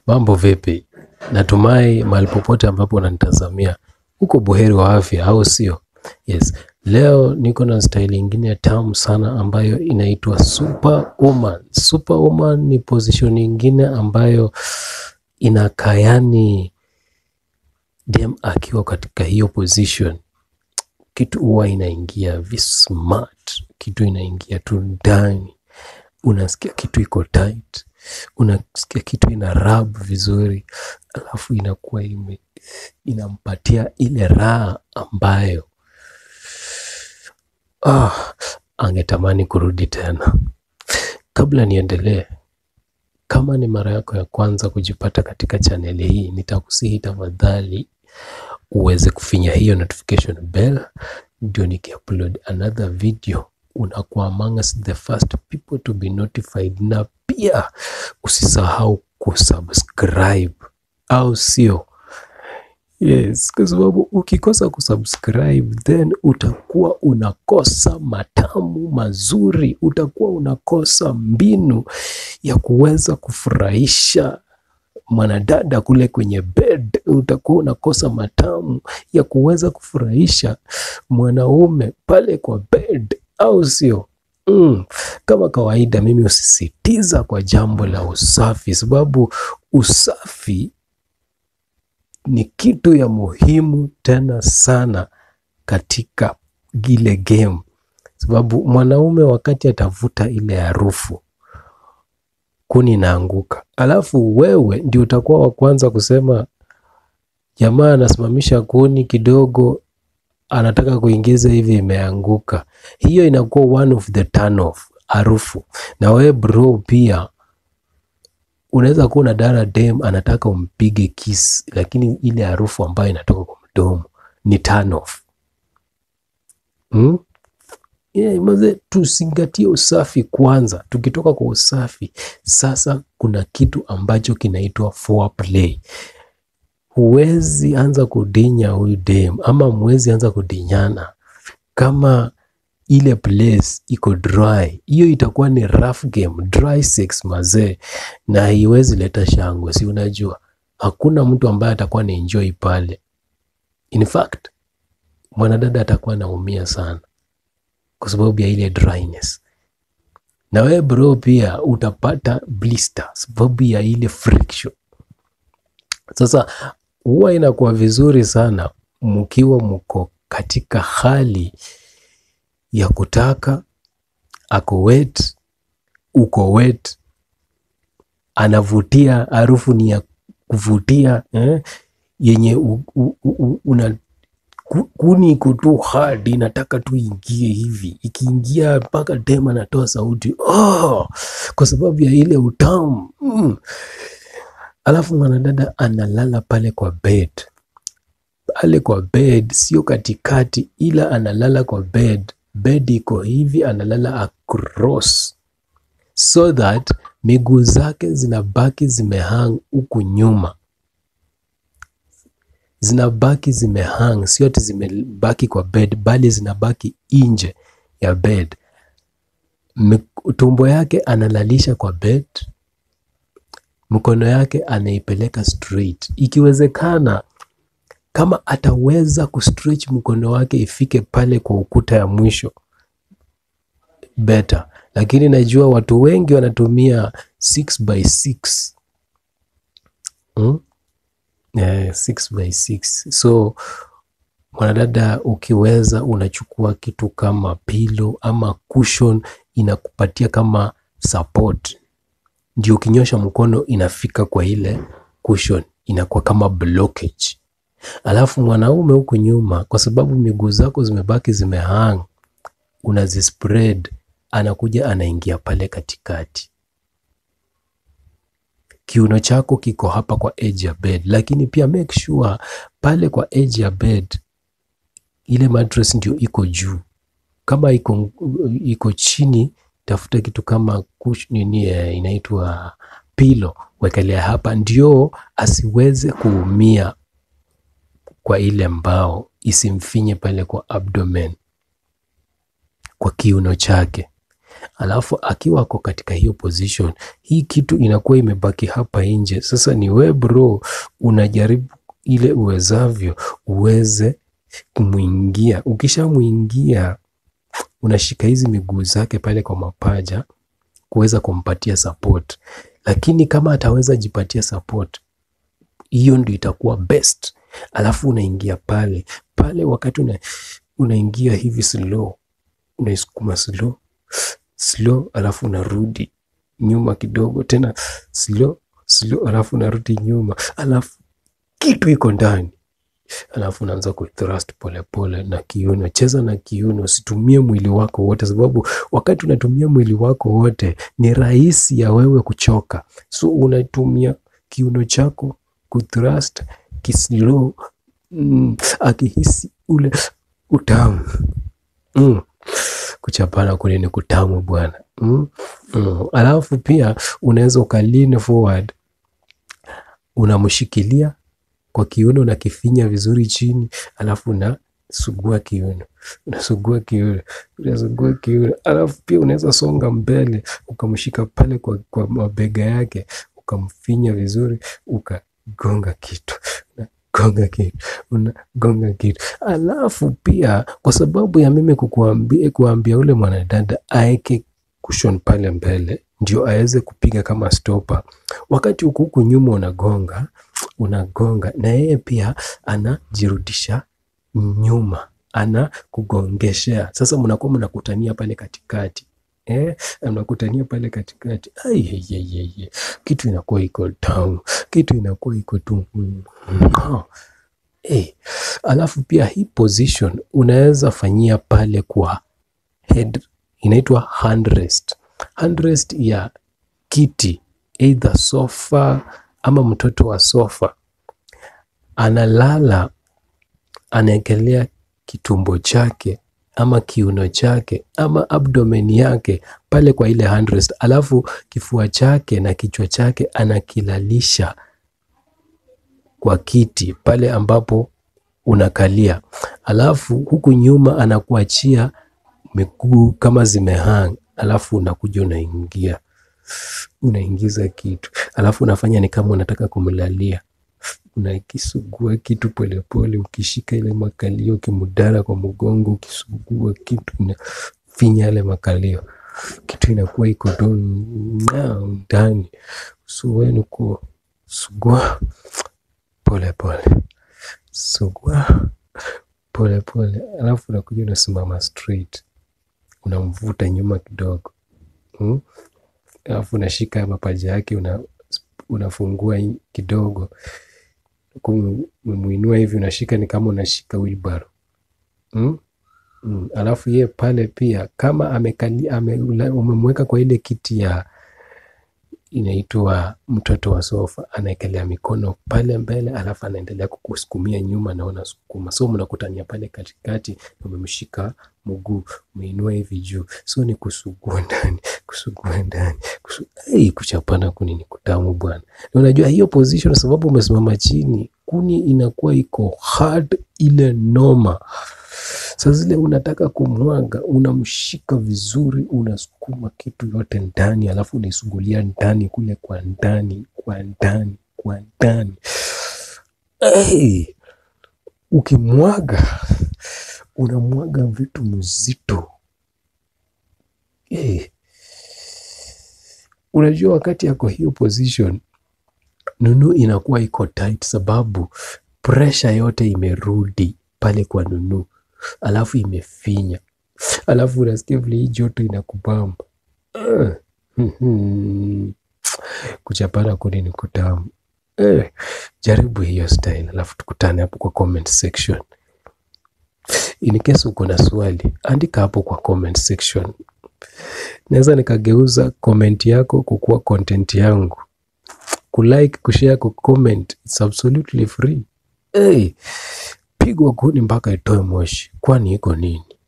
Mambo vipi? Natumai mahali popote ambapo unanitazamia uko buheri wa afya, au sio? Yes, leo niko na style ingine tamu sana ambayo inaitwa Superwoman. Superwoman ni position ingine ambayo inakaa yani dem akiwa katika hiyo position kitu huwa inaingia vi smart, kitu inaingia tu ndani, unasikia kitu iko tight, unasikia kitu ina rub vizuri, alafu inakuwa ime inampatia ile raha ambayo ah, angetamani kurudi tena. Kabla niendelee, kama ni mara yako ya kwanza kujipata katika chaneli hii, nitakusihi tafadhali uweze kufinya hiyo notification bell, ndio nikiupload another video unakuwa amongst the first people to be notified, na pia usisahau kusubscribe, au sio? Yes, kwa sababu ukikosa kusubscribe then utakuwa unakosa matamu mazuri, utakuwa unakosa mbinu ya kuweza kufurahisha mwanadada kule kwenye bed, utakuwa unakosa matamu ya kuweza kufurahisha mwanaume pale kwa bed, au sio? Mm. Kama kawaida mimi husisitiza kwa jambo la usafi, sababu usafi ni kitu ya muhimu tena sana katika gile game, sababu mwanaume wakati atavuta ile harufu kuni inaanguka, alafu wewe ndio utakuwa wa kwanza kusema jamaa anasimamisha kuni kidogo, anataka kuingiza hivi, imeanguka. Hiyo inakuwa one of the turn off, harufu. Na wewe bro, pia unaweza kuwa na dara dem anataka umpige kiss, lakini ile harufu ambayo inatoka kwa mdomo ni turn off. Hmm? Yeah, maze tuzingatie usafi kwanza. Tukitoka kwa usafi, sasa kuna kitu ambacho kinaitwa foreplay. Huwezi anza kudinya huyu dem ama mwezi anza kudinyana kama ile place iko dry. Hiyo itakuwa ni rough game, dry sex mazee, na haiwezi leta shangwe. Si unajua hakuna mtu ambaye atakuwa na enjoy pale. In fact, mwanadada atakuwa anaumia sana kwa sababu ya ile dryness, na wewe bro pia utapata blister sababu ya ile friction. Sasa huwa inakuwa vizuri sana mkiwa mko katika hali ya kutaka, ako wet, uko wet, anavutia, harufu ni ya kuvutia eh, yenye u, u, u, una kuni iko tu hard, inataka tu ingie hivi, ikiingia mpaka dem anatoa sauti oh, kwa sababu ya ile utamu mm. Alafu mwanadada analala pale kwa bed, pale kwa bed, sio katikati, ila analala kwa bed. Bed iko hivi, analala across so that miguu zake zinabaki zimehang huku nyuma zinabaki zimehang, sio ati zimebaki kwa bed, bali zinabaki nje ya bed. Tumbo yake analalisha kwa bed, mkono yake anaipeleka straight. Ikiwezekana, kama ataweza kustretch mkono wake ifike pale kwa ukuta ya mwisho better, lakini najua watu wengi wanatumia 6 by 6 hmm? Yeah, 6 by 6. So mwanadada, ukiweza unachukua kitu kama pilo ama cushion, inakupatia kama support, ndio ukinyosha mkono inafika kwa ile cushion, inakuwa kama blockage. Alafu mwanaume huku nyuma, kwa sababu miguu zako zimebaki zimehang, unazispread, anakuja anaingia pale katikati kiuno chako kiko hapa kwa edge ya bed, lakini pia make sure pale kwa edge ya bed ile mattress ndio iko juu. Kama iko, iko chini, tafuta kitu kama kush, nini inaitwa pilo, wekelea hapa, ndio asiweze kuumia kwa ile mbao, isimfinye pale kwa abdomen, kwa kiuno chake. alafu akiwa ako katika hiyo position, hii kitu inakuwa imebaki hapa nje. Sasa ni we bro, unajaribu ile uwezavyo uweze kumwingia. Ukishamwingia unashika hizi miguu zake pale kwa mapaja kuweza kumpatia support, lakini kama ataweza jipatia support, hiyo ndio itakuwa best. Alafu unaingia pale pale, wakati una, unaingia hivi slow, unaisukuma slow slow, alafu unarudi nyuma kidogo tena slow slow, alafu unarudi nyuma, alafu kitu iko ndani alafu unaanza kuthrust polepole na kiuno. Cheza na kiuno, usitumie mwili wako wote, sababu wakati unatumia mwili wako wote ni rahisi ya wewe kuchoka. So unatumia kiuno chako kuthrust kislow, mm, akihisi ule utamu mm. Kuchapana kule ni kutamu bwana mm. mm. Alafu pia unaweza ukalini forward, unamshikilia kwa kiuno unakifinya vizuri chini, alafu unasugua kiuno, unasugua kiuno, unasugua kiuno, alafu pia unaweza songa mbele ukamshika pale kwa, kwa mabega yake ukamfinya vizuri, ukagonga kitu unagonga kitu unagonga kitu. Alafu pia kwa sababu ya mimi kukuambia kuambia ule mwanadada aeke cushion pale mbele ndio aweze kupiga kama stopa, wakati huku huku nyuma unagonga unagonga na yeye pia anajirudisha nyuma, ana kugongeshea. Sasa mnakuwa mnakutania pale katikati eh, mnakutania pale katikati. Ai, ye, ye, ye, ye. Kitu inakuwa iko tamu, kitu inakuwa iko tu mm, mm, eh. Alafu pia hii position unaweza fanyia pale kwa head, inaitwa handrest, handrest ya kiti either sofa ama mtoto wa sofa analala, anaekelea kitumbo chake ama kiuno chake ama abdomen yake pale kwa ile handrest, alafu kifua chake na kichwa chake anakilalisha kwa kiti pale ambapo unakalia, alafu huku nyuma anakuachia miguu kama zimehang, alafu unakuja unaingia unaingiza kitu alafu unafanya ni kama unataka kumlalia, unakisugua kitu polepole, ukishika ile makalio, ukimudara kwa mgongo, ukisugua kitu, unafinya yale makalio, kitu inakuwa iko tu ndani. Suweni kusugua polepole, sugua polepole, alafu unakuja unasimama straight, unamvuta nyuma kidogo hmm? alafu unashika mapaja yake una, unafungua kidogo kumwinua hivi, unashika ni kama unashika wheelbarrow mm? Mm. Alafu ye pale pia kama amekali ame, umemweka kwa ile kiti ya inaitwa mtoto wa sofa, anaekelea mikono pale mbele, alafu anaendelea kukusukumia nyuma na unasukuma, so mnakutania pale katikati, umemshika mguu umeinua hivi juu, so ni kusugua ndani kusugua ndani kusu... hey, kuchapana kuni ni kutamu bwana. Na unajua hiyo position, sababu umesimama chini, kuni inakuwa iko hard ile noma. Sasa zile unataka kumwaga, unamshika vizuri, unasukuma kitu yote ndani, alafu unaisugulia ndani kule kwa ndani kwa ndani kwa ndani. Hey, ukimwaga unamwaga vitu mzito hey. Unajua wakati yako hiyo position Nunu inakuwa iko tight, sababu pressure yote imerudi pale kwa Nunu, alafu imefinya, alafu unasikia vile hii joto inakubamba uh. Kuchapana kuni ni kutamu uh. Jaribu hiyo style, alafu tukutane hapo kwa comment section. In case uko na swali, andika hapo kwa comment section. Naweza nikageuza comment yako kukuwa content yangu. Kulike, kushare, kucomment, it's absolutely free. Hey, pigwa kuni mpaka itoe moshi, kwani iko nini?